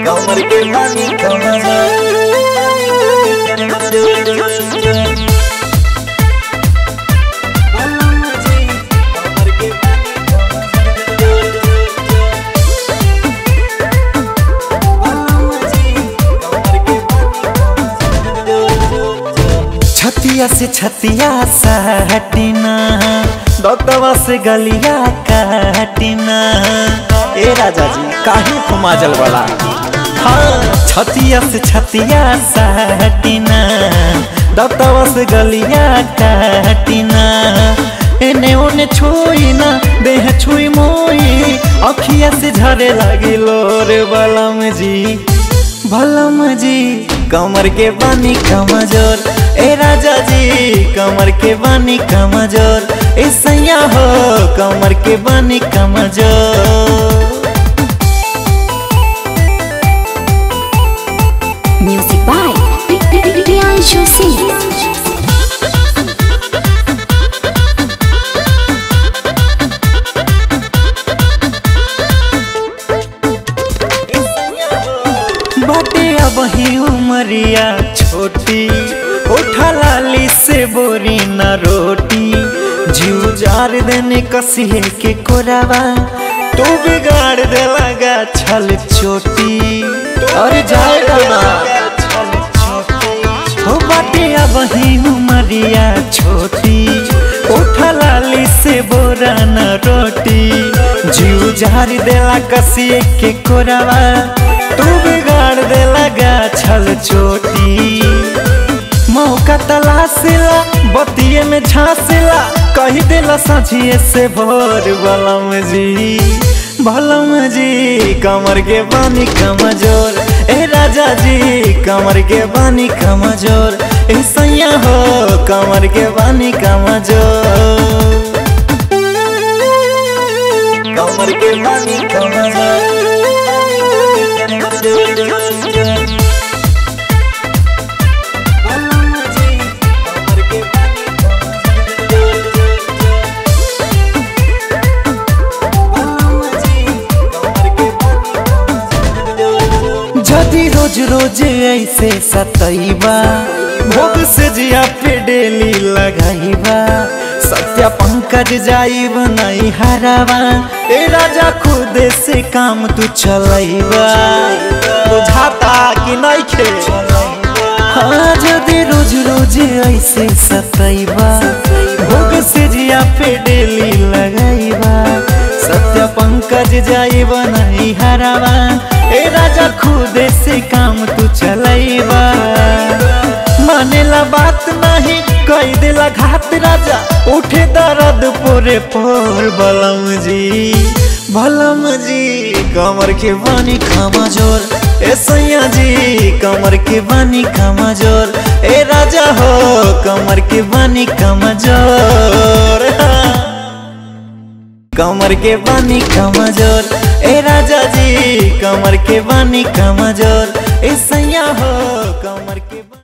कमर के बानी कमर छतिया से छतिया हटिना दतवा से गलिया काटिना ए राजा जी काहे खुमाजल वाला हाँ छतिया से छतिया हटिना दतवा से गलिया काटिना एने ओने छुई ना देह छुई मोई अखिया से झरे लगी लोरे बलम जी भलम जी कमर के बानी कमजोर ए राजा जी कमर के बानी कमजोर ए सैया हो कमर के बानी कमजोर Music by Priyanshu Singh. बाटे अब ही उमरिया छोटी उठा लाली से बोरी न रोटी जीव जार देने कसिए के कोरावा तू बिगाड़ दे लगा छल चोटी अरे जाएगा ना हो बाटे अब ही उमरिया छोटी उठा लाली से बोरा न रोटी जीव जार देला कसिए के कोरावा तू बिगाड़ दे लगा छल चोटी मौका तलाशिला बतिये में झांसिला कही दिला साझिए से भोर बलम जी भलम जी कमर के बानी कमजोर ए राजा जी कमर के बानी कमजोर ए सैया हो कमर के बानी कमजोर कमर के बानी कमजोर जदि रोज रोज ऐसे सतैबा भोग से जिया पे डेली लगाइबा सत्या पंकज जाइब नहीं हरावा ए राजा खुद से काम तू चलैबा बुझाता कि नहीं खे हाँ जदि रोज रोज ऐसे सतैबा भोग से जिया पे डेली लगाइबा सत्य पंकज जाइब नहीं हरावा ए राजा खुद से काम तू चलैबा मानेला बात नहीं कई दिला घात राजा उठे दर्द पूरे पोर बलम जी भलम जी कमर के बानी खामा जोर ए सैया जी कमर के बानी खामा जोर ए राजा हो कमर के बानी खामा जोर कमर के बानी कमजोर ए राजा जी कमर के बानी कमजोर ए सैया हो कमर के